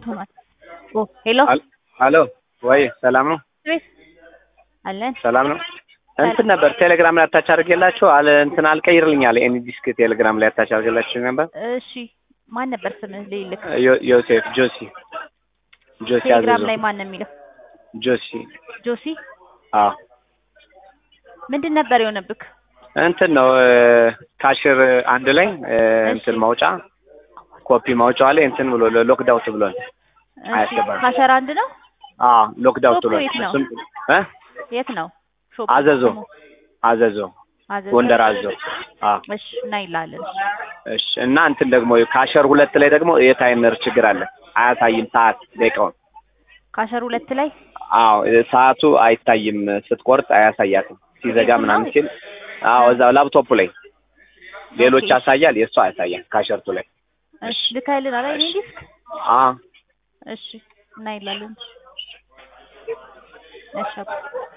ሆኗል። ኦ ሄሎ ሄሎ ወይ ሰላም ነው? ቤት አለን ሰላም ነው። እንትን ነበር ቴሌግራም ላይ አታች አድርጌላችሁ አለ እንትን አልቀይርልኝ አለ ኤኒ ዲስክ ቴሌግራም ላይ አታች አድርጌላችሁ ነበር። እሺ ማን ነበር ስምህ ልይልክ? ዮ- ዮሴፍ ጆሲ ጆሲ ቴሌግራም አዘዞ ላይ ማን ነው የሚለው? ጆሲ ጆሲ አዎ ምንድን ነበር የሆነብክ? እንትን ነው ካሽር አንድ ላይ እ፣ እንትን እሺ። ማውጫ ኮፒ ማውጫዋ ላይ እንትን ብሎ ሎክዳውት ብሏል። እሺ አያስገባም። ካሸር አንድ ነው። አዎ ሎክዳውት ሾፑ ብሏል። የት ነው? እሱም እ የት ነው? ሾፑ አዘዞ ስሙ? አዘዞ አዘዞ። ጎንደር አዞ አዎ እሺ እናይላለን። እሺ እና እንትን ደግሞ ካሸር ሁለት ላይ ደግሞ የታይመር ችግር አለ። አያሳይም ሰዓት ደቂቃውን። ካሸር ሁለት ላይ አዎ ሰዓቱ አይታይም ስትቆርጥ አያሳያትም። ሲዘጋ የቱ ነው? ምናምን ሲል አዎ እዛው ላፕቶፑ ላይ ሌሎች ኦኬ። ያሳያል፣ የእሱ አያሳያል። ካሸርቱ ላይ እሺ ልካይልን አላ እኔ ዲስክ አዎ እሺ እናይላለን። እሺ አባ።